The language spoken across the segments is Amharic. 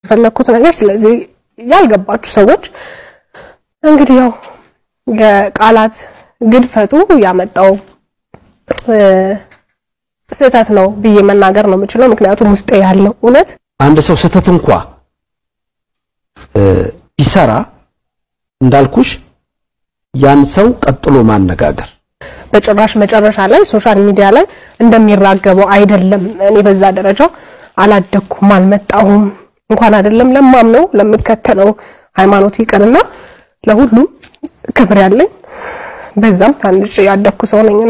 የፈለግኩት ነገር። ስለዚህ ያልገባችሁ ሰዎች እንግዲህ ያው የቃላት ግድፈቱ ያመጣው ስህተት ነው ብዬ መናገር ነው የምችለው። ምክንያቱም ውስጤ ያለው እውነት አንድ ሰው ስህተት እንኳ ቢሰራ እንዳልኩሽ ያን ሰው ቀጥሎ ማነጋገር በጭራሽ መጨረሻ ላይ ሶሻል ሚዲያ ላይ እንደሚራገበው አይደለም። እኔ በዛ ደረጃ አላደኩም፣ አልመጣሁም። እንኳን አይደለም ለማምነው ለምከተለው ሃይማኖት ይቅርና ለሁሉም ክብር ያለኝ በዛም ታንጭ ያደኩ ሰው ነኝና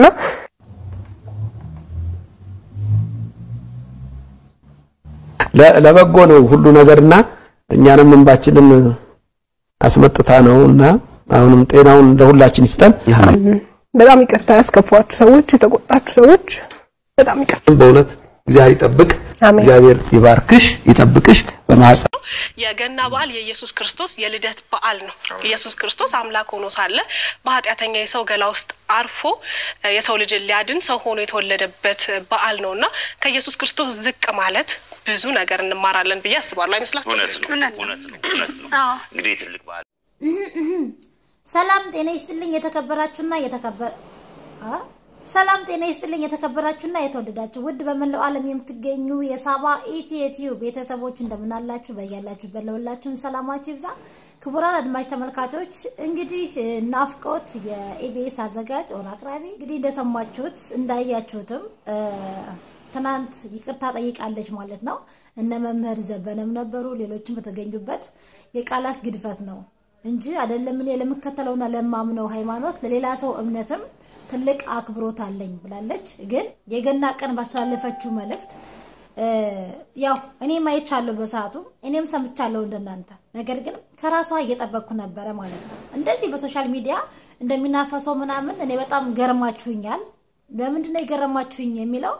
ለበጎ ነው ሁሉ ነገርና እኛንም እንባችንን አስመጥታ ነውና አሁንም ጤናውን ለሁላችን ይስጠን። በጣም ይቅርታ ያስከፏችሁ ሰዎች፣ የተቆጣችሁ ሰዎች በጣም ይቅርታ። በእውነት እግዚአብሔር ይጠብቅ፣ አሜን። እግዚአብሔር ይባርክሽ፣ ይጠብቅሽ በማህፀን የገና በዓል የኢየሱስ ክርስቶስ የልደት በዓል ነው። ኢየሱስ ክርስቶስ አምላክ ሆኖ ሳለ በኃጢአተኛ የሰው ገላ ውስጥ አርፎ እ የሰው ልጅን ሊያድን ሰው ሆኖ የተወለደበት በዓል ነው እና ከኢየሱስ ክርስቶስ ዝቅ ማለት ብዙ ነገር እንማራለን ብዬ አስባለሁ። አይመስላችሁ? እውነት ነው እውነት ነው እውነት ነው። እንግዲህ ትልቅ በዓል ሰላም ጤና ይስጥልኝ የተከበራችሁና የተከበረ አ? ሰላም ጤና ይስጥልኝ የተከበራችሁና የተወደዳችሁ ውድ በመላው ዓለም የምትገኙ የሳባ ኢቲኤቲዩ ቤተሰቦች እንደምናላችሁ በያላችሁበት ለሁላችሁም ሰላማችሁ ይብዛ። ክቡራን አድማጭ ተመልካቾች እንግዲህ እ፣ ናፍቆት የኢቢኤስ አዘጋጅ ኦር አቅራቢ እንግዲህ እንደሰማችሁት እንዳያችሁትም እ፣ ትናንት ይቅርታ ጠይቃለች ማለት ነው። እነ መምህር ዘበነም ነበሩ፣ ሌሎችም በተገኙበት የቃላት ግድፈት ነው እንጂ አይደለም እኔ ለምከተለውና ለማምነው ሃይማኖት ለሌላ ሰው እምነትም ትልቅ አክብሮት አለኝ ብላለች። ግን የገና ቀን ባስተላለፈችው መልእክት እ፣ ያው እኔም አይቻለሁ በሰዓቱ እኔም ሰምቻለሁ እንደናንተ። ነገር ግን ከራሷ እየጠበቅኩ ነበረ ማለት ነው። እንደዚህ በሶሻል ሚዲያ እንደሚናፈሰው ምናምን እኔ በጣም ገርማችሁኛል። ለምንድን ነው የገረማችሁኝ የሚለው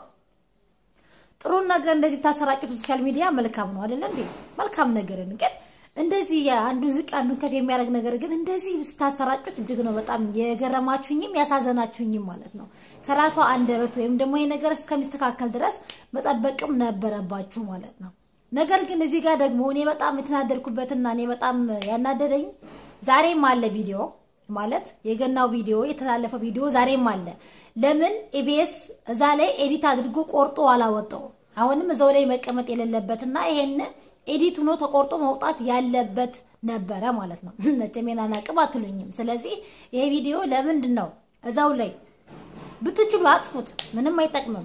ጥሩን ነገር እንደዚህ ብታሰራጩት ሶሻል ሚዲያ መልካም ነው አይደለ እንዴ? መልካም ነገርን ግን እንደዚህ አንዱን ዝቅ አንዱን ከፍ የሚያደርግ ነገር ግን እንደዚህ ስታሰራጩት እጅግ ነው በጣም የገረማችሁኝም ያሳዘናችሁኝም ማለት ነው። ከራሷ አንደበት ወይም ደግሞ ይሄ ነገር እስከሚስተካከል ድረስ መጠበቅም ነበረባችሁ ማለት ነው። ነገር ግን እዚህ ጋር ደግሞ እኔ በጣም የተናደድኩበትና እኔ በጣም ያናደደኝ ዛሬም አለ ቪዲዮ ማለት የገናው ቪዲዮ የተላለፈው ቪዲዮ ዛሬም አለ። ለምን ኢቢኤስ እዛ ላይ ኤዲት አድርጎ ቆርጦ አላወጣው? አሁንም እዛው ላይ መቀመጥ የሌለበትና ይሄን ኤዲት ሆኖ ተቆርጦ መውጣት ያለበት ነበረ ማለት ነው። መቼም የናን አቅም አትሉኝም። ስለዚህ ይሄ ቪዲዮ ለምንድን ነው እዛው ላይ ብትችሉ አጥፉት፣ ምንም አይጠቅምም።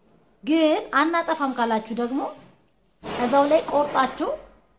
ግን አናጠፋም ካላችሁ ደግሞ እዛው ላይ ቆርጣችሁ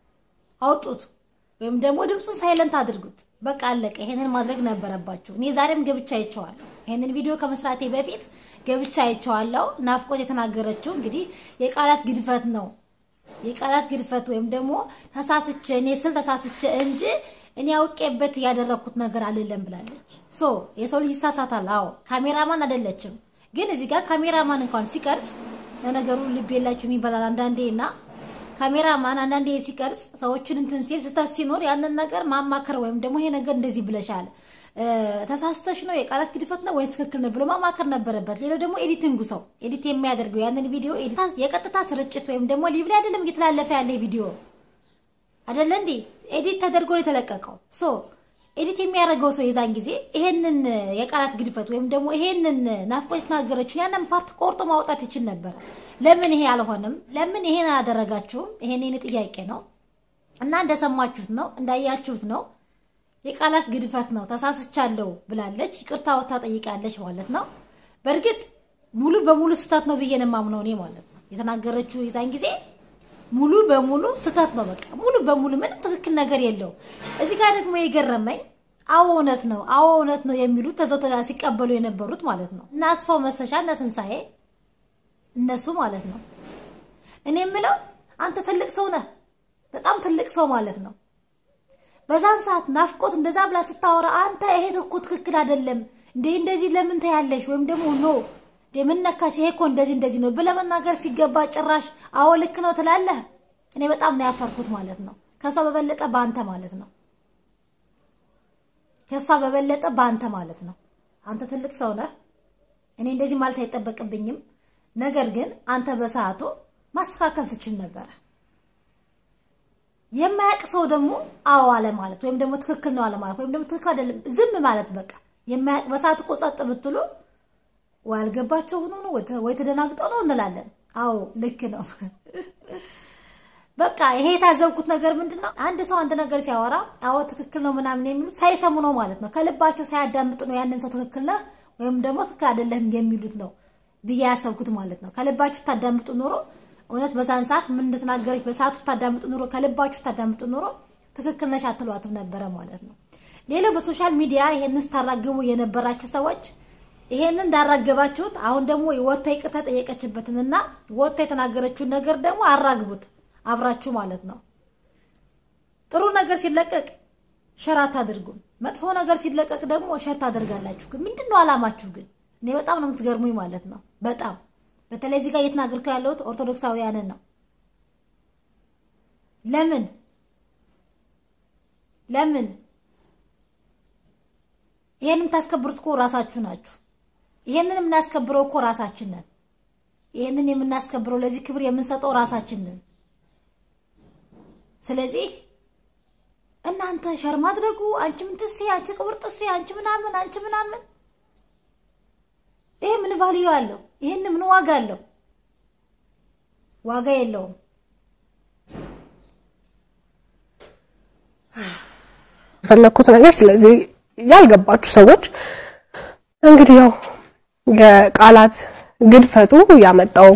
አውጡት፣ ወይም ደግሞ ድምፁን ሳይለንት አድርጉት። በቃ አለቀ። ይሄንን ማድረግ ነበረባችሁ። እኔ ዛሬም ገብቻ አይቼዋለሁ። ይሄንን ቪዲዮ ከመስራቴ በፊት ገብቻ አይቼዋለሁ። ናፍቆት የተናገረችው እንግዲህ የቃላት ግድፈት ነው የቃላት ግድፈት ወይም ደግሞ ተሳስቼ እኔ ስል ተሳስቼ እንጂ እኔ አውቄበት ያደረኩት ነገር አይደለም ብላለች። ሶ የሰው ልጅ ይሳሳታል። አዎ ካሜራማን አይደለችም። ግን እዚህ ጋር ካሜራማን እንኳን ሲቀርጽ ለነገሩ ልብ የላችሁም ይባላል አንዳንዴ እና ካሜራማን አንዳንዴ ሲቀርጽ ሰዎችን እንትን ሲል ስህተት ሲኖር ያንን ነገር ማማከር ወይም ደግሞ ይሄ ነገር እንደዚህ ብለሻል ተሳስተሽ ነው የቃላት ግድፈት ነው ወይስ ትክክል ነው ብሎ ማማከር ነበረበት። ሌላው ደግሞ ኤዲቲንጉ ሰው ኤዲት የሚያደርገው ያንን ቪዲዮ ኤዲት የቀጥታ ስርጭት ወይም ደግሞ ሊቭ ላይ አይደለም እየተላለፈ ያለ ቪዲዮ አይደለ እንዴ? ኤዲት ተደርጎ ነው የተለቀቀው። ሶ ኤዲት የሚያደርገው ሰው የዛን ጊዜ ይሄንን የቃላት ግድፈት ወይም ደግሞ ይሄንን ናፍቆት የተናገረችው ያንን ፓርት ቆርጦ ማውጣት ይችል ነበረ። ለምን ይሄ አልሆነም? ለምን ይሄን አላደረጋችሁም? ይሄን የኔ ጥያቄ ነው እና እንደሰማችሁት ነው እንዳያችሁት ነው የቃላት ግድፈት ነው። ተሳስቻለሁ ብላለች። ይቅርታ ወታ ጠይቃለች ማለት ነው። በእርግጥ ሙሉ በሙሉ ስህተት ነው ብዬ ነው የማምነው እኔ ማለት ነው። የተናገረችው የዛን ጊዜ ሙሉ በሙሉ ስህተት ነው። በቃ ሙሉ በሙሉ ምንም ትክክል ነገር የለው። እዚህ ጋር ደግሞ የገረመኝ አዎ እውነት ነው፣ አዎ እውነት ነው የሚሉት ተዘው ሲቀበሉ የነበሩት ማለት ነው እና አስፋው መሰሻ እና ትንሳኤ እነሱ ማለት ነው። እኔ የምለው አንተ ትልቅ ሰው ነህ፣ በጣም ትልቅ ሰው ማለት ነው። በዛን ሰዓት ናፍቆት እንደዛ ብላ ስታወራ አንተ ይሄ እኮ ትክክል አይደለም እንዴ እንደዚህ ለምን ታያለሽ? ወይም ደግሞ ኖ ምን ነካሽ? ይሄ እኮ እንደዚህ እንደዚህ ነው ብለህ መናገር ሲገባ ጭራሽ አዎ ልክ ነው ትላለህ። እኔ በጣም ነው ያፈርኩት ማለት ነው። ከሷ በበለጠ በአንተ ማለት ነው። ከሷ በበለጠ በአንተ ማለት ነው። አንተ ትልቅ ሰው ነህ። እኔ እንደዚህ ማለት አይጠበቅብኝም። ነገር ግን አንተ በሰዓቱ ማስተካከል ትችል ነበረ። የማያውቅ ሰው ደግሞ አዎ አለ ማለት ወይም ደግሞ ትክክል ነው አለ ማለት ወይም ደግሞ ትክክል አይደለም ዝም ማለት በቃ የማያውቅ በሰዓት እኮ ጸጥ ብትሉ ወይ አልገባቸው ሆኖ ነው ወይ ተደናግጠው ነው እንላለን። አዎ ልክ ነው። በቃ ይሄ የታዘብኩት ነገር ምንድን ነው? አንድ ሰው አንድ ነገር ሲያወራ አዎ ትክክል ነው ምናምን የሚሉት ሳይሰሙ ነው ማለት ነው። ከልባቸው ሳያዳምጡ ነው ያንን ሰው ትክክል ነህ ወይም ደግሞ ትክክል አይደለም የሚሉት ነው ብዬ ያሰብኩት ማለት ነው። ከልባችሁ ታዳምጡ ኖሮ እውነት በዛን ሰዓት ምን እንደተናገረች በሰዓቱ ታዳምጡ ኖሮ ከልባችሁ ታዳምጡ ኖሮ ትክክል ነሽ አትሏትም ነበረ ማለት ነው። ሌላው በሶሻል ሚዲያ ይሄንን ስታራግቡ የነበራችሁ ሰዎች ይሄንን እንዳራገባችሁት አሁን ደግሞ ወጥታ ይቅርታ ጠየቀችበትንና ወጥታ የተናገረችውን ነገር ደግሞ አራግቡት አብራችሁ ማለት ነው። ጥሩ ነገር ሲለቀቅ ሸር አታድርጉም። መጥፎ ነገር ሲለቀቅ ደግሞ ሸር ታደርጋላችሁ። ግን ምንድን ነው አላማችሁ? ግን እኔ በጣም ነው የምትገርሙኝ ማለት ነው። በጣም በተለይ እዚህ ጋር እየተናገርኩ ያለሁት ኦርቶዶክሳውያንን ነው። ለምን ለምን ይሄንን የምታስከብሩት እኮ ራሳችሁ ናችሁ። ይሄንን የምናስከብረው እኮ ራሳችን ነን። ይሄንን የምናስከብረው ለዚህ ክብር የምንሰጠው ራሳችን ነን። ስለዚህ እናንተ ሸር ማድረጉ አንቺ ምን ትሴ፣ አንቺ ቅብር ጥሴ፣ አንቺ ምናምን፣ አንቺ ምናምን ይሄ ምን ቫልዩ አለው? ይሄን ምን ዋጋ አለው? ዋጋ የለውም። የፈለኩት ነገር ስለዚህ ያልገባችሁ ሰዎች እንግዲህ ያው የቃላት ግድፈቱ ያመጣው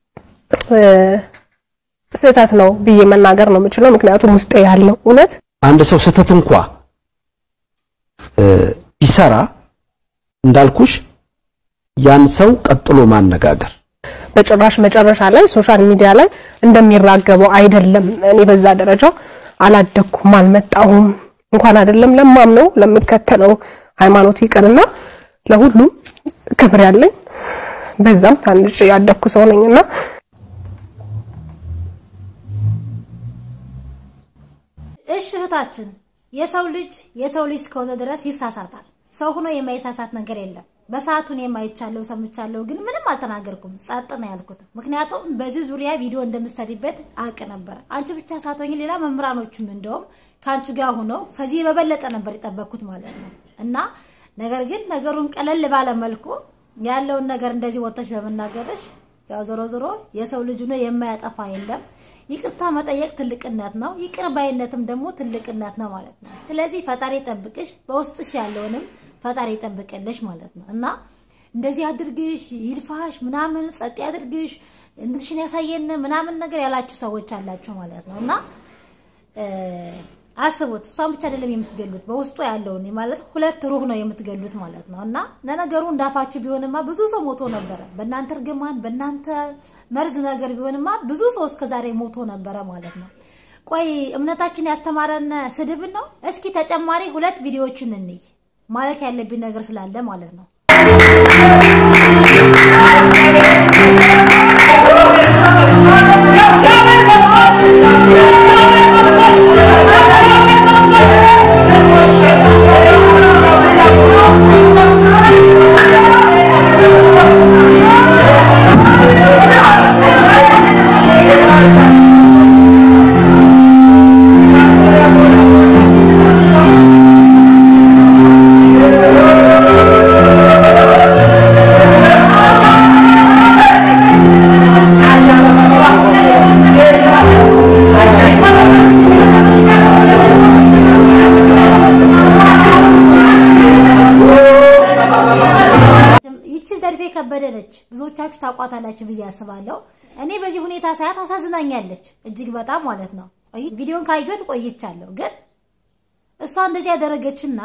ስህተት ነው ብዬ መናገር ነው የምችለው። ምክንያቱም ውስጤ ያለው እውነት አንድ ሰው ስህተት እንኳ ቢሰራ እንዳልኩሽ ያን ሰው ቀጥሎ ማነጋገር በጭራሽ መጨረሻ ላይ ሶሻል ሚዲያ ላይ እንደሚራገበው አይደለም። እኔ በዛ ደረጃ አላደኩም፣ አልመጣሁም። እንኳን አይደለም ለማምነው ለምከተለው ሃይማኖት ይቅርና ለሁሉም ክብር ያለኝ በዛም ታንጭ ያደኩ ሰው ነኝና እሺ እህታችን፣ የሰው ልጅ የሰው ልጅ እስከሆነ ድረስ ይሳሳታል። ሰው ሆኖ የማይሳሳት ነገር የለም። በሰዓቱን የማይቻለው ሰምቻለሁ፣ ግን ምንም አልተናገርኩም። ጸጥ ነው ያልኩት። ምክንያቱም በዚህ ዙሪያ ቪዲዮ እንደምትሰሪበት አውቅ ነበረ። አንቺ ብቻ ሳትሆኝ ሌላ መምህራኖችም እንደውም ከአንቺ ጋር ሆነው ከዚህ በበለጠ ነበር የጠበቅኩት ማለት ነው። እና ነገር ግን ነገሩን ቀለል ባለ መልኩ ያለውን ነገር እንደዚህ ወጥተሽ በመናገርሽ ያው ዞሮ ዞሮ የሰው ልጅ ሆኖ የማያጠፋ የለም። ይቅርታ መጠየቅ ትልቅነት ነው። ይቅር ባይነትም ደግሞ ትልቅነት ነው ማለት ነው። ስለዚህ ፈጣሪ ጠብቅሽ፣ በውስጥሽ ያለውንም ፈጣሪ ይጠብቅልሽ ማለት ነው እና እንደዚህ አድርግሽ ይልፋሽ ምናምን ጸጥ ያድርግሽ እንድሽን ያሳየን ምናምን ነገር ያላችሁ ሰዎች አላችሁ ማለት ነው እና አስቡት። እሷን ብቻ አይደለም የምትገሉት በውስጡ ያለውን ማለት ሁለት ሩህ ነው የምትገሉት ማለት ነው እና ለነገሩ እንዳፋችሁ ቢሆንማ ብዙ ሰው ሞቶ ነበረ። በእናንተ እርግማን በእናንተ መርዝ ነገር ቢሆንማ ብዙ ሰው እስከዛሬ ሞቶ ነበረ ማለት ነው። ቆይ እምነታችን ያስተማረን ስድብን ነው? እስኪ ተጨማሪ ሁለት ቪዲዮዎችን እንይ ማለት ያለብኝ ነገር ስላለ ማለት ነው። ይቺ ዘርፌ ከበደ ነች። ብዙዎቻችሁ ታውቋታላችሁ ብዬ አስባለሁ። እኔ በዚህ ሁኔታ ሳያት አሳዝናኛለች እጅግ በጣም ማለት ነው። ቆይ ቪዲዮን ካየሁት ቆይቻለሁ፣ ግን እሷ እንደዚህ ያደረገችና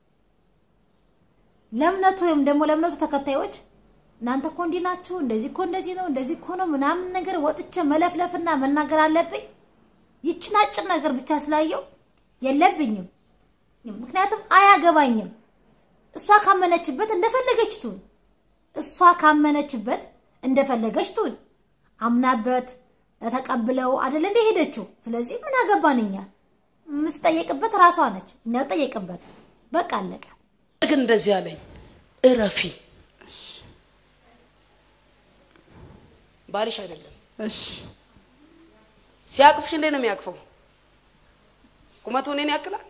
ለእምነቱ ወይም ደግሞ ለእምነቱ ተከታዮች እናንተ እኮ እንዲህ ናችሁ፣ እንደዚህ እኮ እንደዚህ ነው፣ እንደዚህ እኮ ነው ምናምን ነገር ወጥቼ መለፍለፍና መናገር አለብኝ? ይችን አጭር ነገር ብቻ ስላየው የለብኝም። ምክንያቱም አያገባኝም። እሷ ካመነችበት እንደፈለገች ትሁን። እሷ ካመነችበት እንደፈለገች ትሁን። አምናበት ተቀብለው አይደል እንደ ሄደችው። ስለዚህ ምን አገባን እኛ? የምትጠየቅበት ራሷ ነች፣ እኛ ጠየቅበት። በቃ አለቀ። ግን እንደዚህ አለኝ፣ እረፊ። ባልሽ አይደለም እሺ ሲያቅፍሽ እንዴት ነው የሚያቅፈው? ቁመቱ እኔን ያክላል?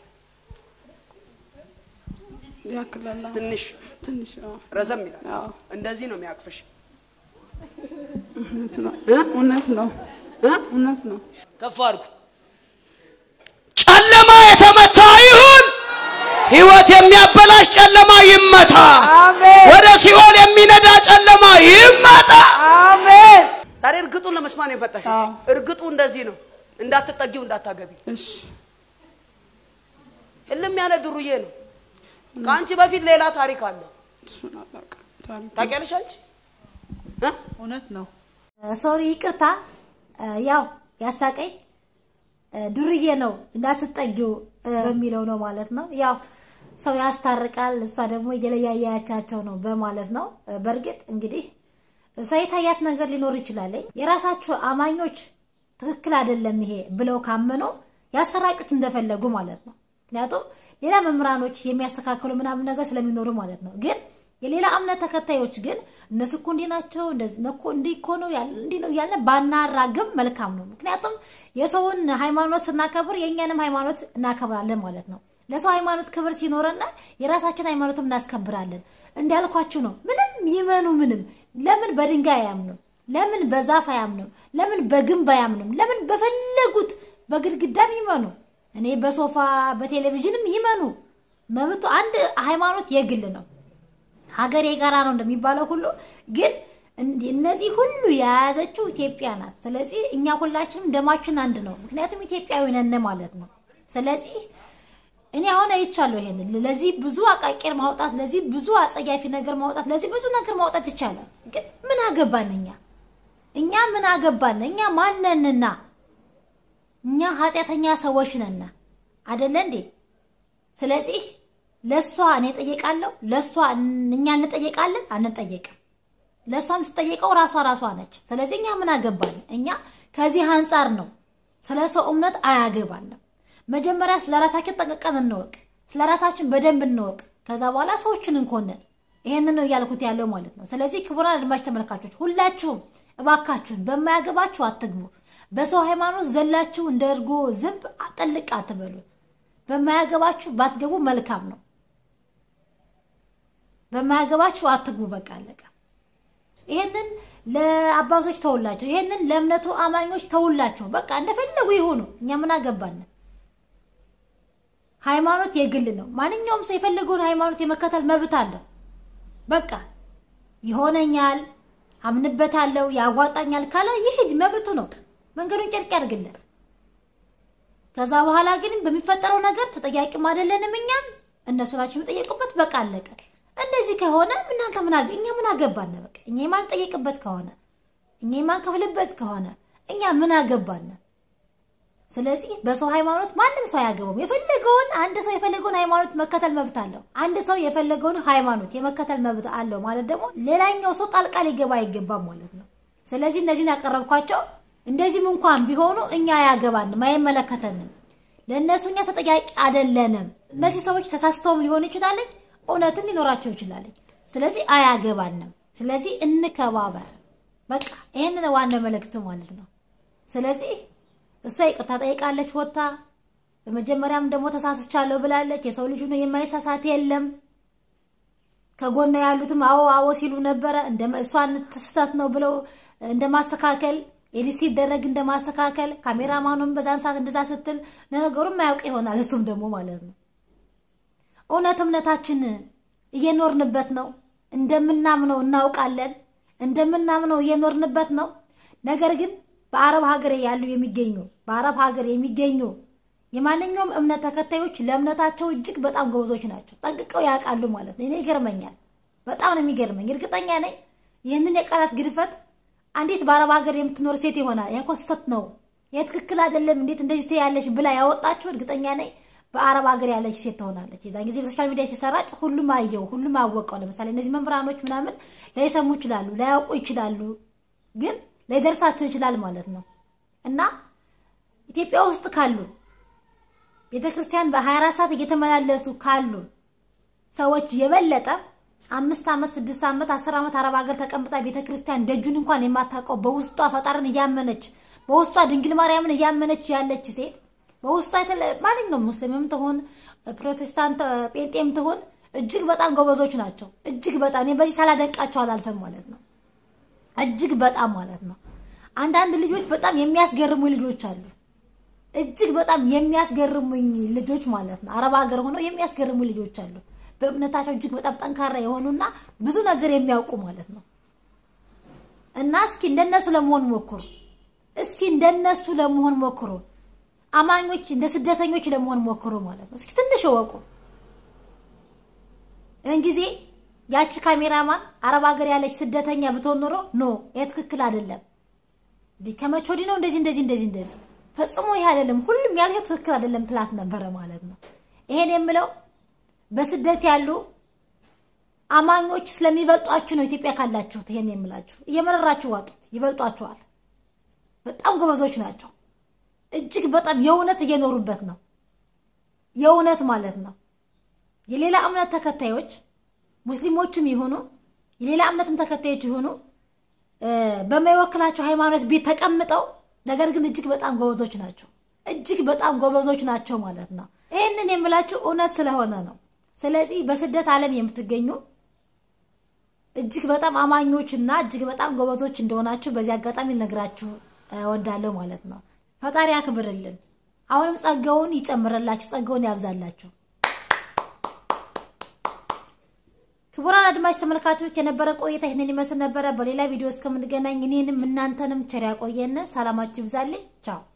ያክላል። ትንሽ ትንሽ አዎ፣ ረዘም ይላል። አዎ፣ እንደዚህ ነው የሚያቅፍሽ። እውነት ነው። እውነት ነው። እውነት ነው። ከፍ አድርጉ። ጨለማ የተመታ ይሁን። ህይወት የሚያበላሽ ጨለማ ይመታ። ወደ ሲኦል የሚነዳ ጨለማ ይመታ። አሜን። ታዲያ እርግጡን ለመስማት ነው የፈጠሽ። አዎ። እርግጡ እንደዚህ ነው። እንዳትጠጊው፣ እንዳታገቢ። እሺ፣ እልም ያለ ድሩዬ ነው። ከአንቺ በፊት ሌላ ታሪክ አለ። እሱን አላውቅም። ታሪክ ታውቂያለሽ አንቺ እ? እውነት ነው። ሶሪ ይቅርታ። ያው ያሳቀኝ ዱርዬ ነው እንዳትጠጊው በሚለው ነው ማለት ነው። ያው ሰው ያስታርቃል፣ እሷ ደግሞ እየለያያቻቸው ነው በማለት ነው። በእርግጥ እንግዲህ እሷ የታያት ነገር ሊኖር ይችላለኝ። የራሳችሁ አማኞች ትክክል አይደለም ይሄ ብለው ካመኑ ያሰራጩት እንደፈለጉ ማለት ነው። ምክንያቱም ሌላ መምህራኖች የሚያስተካክሉ ምናምን ነገር ስለሚኖሩ ማለት ነው። ግን የሌላ እምነት ተከታዮች ግን እነሱ እኮ እንዲህ ናቸው እንደዚህ ነው እኮ እንዲህ እኮ ነው ያለ እንዲህ ነው እያለ ባናራግም መልካም ነው። ምክንያቱም የሰውን ሃይማኖት ስናከብር የእኛንም ሃይማኖት እናከብራለን ማለት ነው። ለሰው ሃይማኖት ክብር ሲኖረና የራሳችን ሃይማኖትም እናስከብራለን። እንዳልኳችሁ ነው። ምንም ይመኑ ምንም ለምን በድንጋይ አያምኑም? ለምን በዛፍ አያምኑም? ለምን በግንብ አያምኑም? ለምን በፈለጉት በግድግዳም ይመኑ? እኔ በሶፋ በቴሌቪዥንም ይመኑ። መብቱ አንድ ሃይማኖት የግል ነው። ሀገር የጋራ ነው እንደሚባለው ሁሉ ግን እንዲ- እነዚህ ሁሉ የያዘችው ኢትዮጵያ ናት። ስለዚህ እኛ ሁላችንም ደማችን አንድ ነው። ምክንያቱም ኢትዮጵያዊ ነን ማለት ነው። ስለዚህ እኔ አሁን አይቻለሁ ይሄንን ለዚህ ብዙ አቃቂር ማውጣት፣ ለዚህ ብዙ አጸያፊ ነገር ማውጣት፣ ለዚህ ብዙ ነገር ማውጣት ይቻላል። ግን ምን አገባን እኛ እኛ ምን አገባን እኛ ማነንና እኛ ኃጢአተኛ ሰዎች ነና አደለ እንዴ? ስለዚህ ለሷ እኔ ጠየቃለሁ፣ ለሷ እኛ እንጠየቃለን አንጠየቅም። ለሷ የምትጠየቀው ራሷ ራሷ ነች። ስለዚህ እኛ ምን አገባን? እኛ ከዚህ አንጻር ነው ስለ ሰው እምነት አያገባንም። መጀመሪያ ስለ ራሳችን ጠንቅቀን እንወቅ፣ ስለ ራሳችን በደንብ እንወቅ። ከዛ በኋላ ሰዎችን እንኮንን። ይሄንን ነው እያልኩት ያለው ማለት ነው። ስለዚህ ክቡራን አድማጭ ተመልካቾች ሁላችሁም እባካችሁን በማያገባችሁ አትግቡ። በሰው ሃይማኖት ዘላችሁ እንደ እርጎ ዝንብ ጥልቅ አትበሉ። በማያገባችሁ ባትገቡ መልካም ነው። በማያገባችሁ አትግቡ። በቃ አለቀ። ይሄንን ለአባቶች ተውላቸው፣ ይሄንን ለእምነቱ አማኞች ተውላቸው። በቃ እንደፈለጉ ይሆኑ። እኛ ምን አገባን? ሃይማኖት የግል ነው። ማንኛውም ሰው የፈለገውን ሃይማኖት የመከተል መብት አለው። በቃ ይሆነኛል፣ አምንበታለሁ፣ ያዋጣኛል ካለ ይሄድ መብቱ ነው። መንገዱን ጨርቅ ያድርግልን። ከዛ በኋላ ግን በሚፈጠረው ነገር ተጠያቂም አይደለንም እኛም እነሱ ናቸው የሚጠየቁበት። በቃ አለቀ። እንደዚህ ከሆነ እናንተ ምን አገ እኛ ምን አገባን? በቃ እኛ የማንጠየቅበት ከሆነ እኛ የማንከፍልበት ከሆነ እኛ ምን አገባን? ስለዚህ በሰው ሃይማኖት ማንም ሰው አያገባውም። የፈለገውን አንድ ሰው የፈለገውን ሃይማኖት መከተል መብት አለው። አንድ ሰው የፈለገውን ሃይማኖት የመከተል መብት አለው ማለት ደግሞ ሌላኛው ሰው ጣልቃ ሊገባ አይገባም ማለት ነው። ስለዚህ እነዚህን ያቀረብኳቸው እንደዚህም እንኳን ቢሆኑ እኛ አያገባንም፣ አይመለከተንም። ለእነሱ እኛ ተጠያቂ አይደለንም። እነዚህ ሰዎች ተሳስተውም ሊሆን ይችላል፣ እውነትም ሊኖራቸው ይችላል። ስለዚህ አያገባንም። ስለዚህ እንከባበር። በቃ ይህንን ዋና መልእክት ማለት ነው። ስለዚህ እሷ ይቅርታ ጠይቃለች ወጥታ። በመጀመሪያም ደግሞ ተሳስቻለሁ ብላለች። የሰው ልጅ ነው የማይሳሳት የለም። ከጎኗ ያሉትም አዎ አዎ ሲሉ ነበረ። እንደ እሷን ስህተት ነው ብለው እንደማስተካከል ኤዲት ሲደረግ እንደማስተካከል ካሜራማኑም በዛን ሰዓት እንደዛ ስትል ለነገሩ የማያውቅ ይሆናል እሱም ደግሞ ማለት ነው። እውነት እምነታችን እየኖርንበት ነው። እንደምናምነው እናውቃለን። እንደምናምነው እየኖርንበት ነው። ነገር ግን በአረብ ሀገር ያሉ የሚገኙ በአረብ ሀገር የሚገኙ የማንኛውም እምነት ተከታዮች ለእምነታቸው እጅግ በጣም ጎበዞች ናቸው። ጠንቅቀው ያውቃሉ ማለት ነው። እኔ ይገርመኛል። በጣም ነው የሚገርመኝ። እርግጠኛ ነኝ ይህንን የቃላት ግድፈት አንዲት በአረብ ሀገር የምትኖር ሴት ይሆናል ያኮ ስህተት ነው፣ ይህ ትክክል አይደለም፣ እንዴት እንደዚህ ትያለሽ ብላ ያወጣችሁ እርግጠኛ ነኝ በአረብ ሀገር ያለች ሴት ትሆናለች። የዛን ጊዜ በሶሻል ሚዲያ ሲሰራጭ ሁሉም አየው፣ ሁሉም አወቀው። ለምሳሌ እነዚህ መምህራኖች ምናምን ላይሰሙ ይችላሉ፣ ላያውቁ ይችላሉ፣ ግን ላይደርሳቸው ይችላል ማለት ነው እና ኢትዮጵያ ውስጥ ካሉ ቤተክርስቲያን በ24 ሰዓት እየተመላለሱ ካሉ ሰዎች የበለጠ አምስት ዓመት ስድስት ዓመት አስር ዓመት አረብ ሀገር ተቀምጣ ቤተክርስቲያን ደጁን እንኳን የማታውቀው በውስጧ ፈጣርን እያመነች በውስጧ ድንግል ማርያምን እያመነች ያለች ሴት በውስጧ የተለ- ማንኛውም ሙስሊምም ትሆን ፕሮቴስታንት ጴንጤም ትሆን እጅግ በጣም ጎበዞች ናቸው። እጅግ በጣም እኔ በዚህ ሳላደንቃቸው አላልፈም ማለት ነው። እጅግ በጣም ማለት ነው። አንዳንድ ልጆች በጣም የሚያስገርሙ ልጆች አሉ። እጅግ በጣም የሚያስገርሙኝ ልጆች ማለት ነው። አረብ ሀገር ሆነው የሚያስገርሙ ልጆች አሉ። በእምነታቸው እጅግ በጣም ጠንካራ የሆኑና ብዙ ነገር የሚያውቁ ማለት ነው። እና እስኪ እንደነሱ ለመሆን ሞክሩ። እስኪ እንደነሱ ለመሆን ሞክሩ። አማኞች እንደ ስደተኞች ለመሆን ሞክሩ ማለት ነው። እስኪ ትንሽ እወቁ። ይህን ጊዜ ያቺ ካሜራማን አረብ ሀገር ያለች ስደተኛ ብትሆን ኖሮ ኖ ይህ ትክክል አይደለም፣ እንዲህ ከመቼ ወዲህ ነው እንደዚህ እንደዚህ እንደዚህ እንደዚህ ፈጽሞ ይህ አይደለም፣ ሁሉም ያልሄው ትክክል አይደለም ትላት ነበረ ማለት ነው። ይሄን የምለው በስደት ያሉ አማኞች ስለሚበልጧችሁ ነው። ኢትዮጵያ ካላችሁት ይሄን የምላችሁ እየመረራችሁ ዋጡት፣ ይበልጧችኋል። በጣም ጎበዞች ናቸው። እጅግ በጣም የእውነት እየኖሩበት ነው። የእውነት ማለት ነው። የሌላ እምነት ተከታዮች ሙስሊሞችም ይሆኑ የሌላ እምነትም ተከታዮች ይሆኑ በማይወክላቸው ሃይማኖት ቤት ተቀምጠው ነገር ግን እጅግ በጣም ጎበዞች ናቸው። እጅግ በጣም ጎበዞች ናቸው ማለት ነው። ይህንን የምላችሁ እውነት ስለሆነ ነው። ስለዚህ በስደት ዓለም የምትገኙ እጅግ በጣም አማኞች እና እጅግ በጣም ጎበዞች እንደሆናችሁ በዚህ አጋጣሚ ልነግራችሁ እወዳለሁ ማለት ነው። ፈጣሪ ያክብርልን። አሁንም ጸጋውን ይጨምረላችሁ፣ ጸጋውን ያብዛላችሁ። ክቡራን አድማጭ ተመልካቾች የነበረ ቆይታ ይህንን ይመስል ነበረ። በሌላ ቪዲዮ እስከምንገናኝ እኔንም እናንተንም ቸር ያቆየን። ሰላማችሁ ይብዛልኝ። ቻው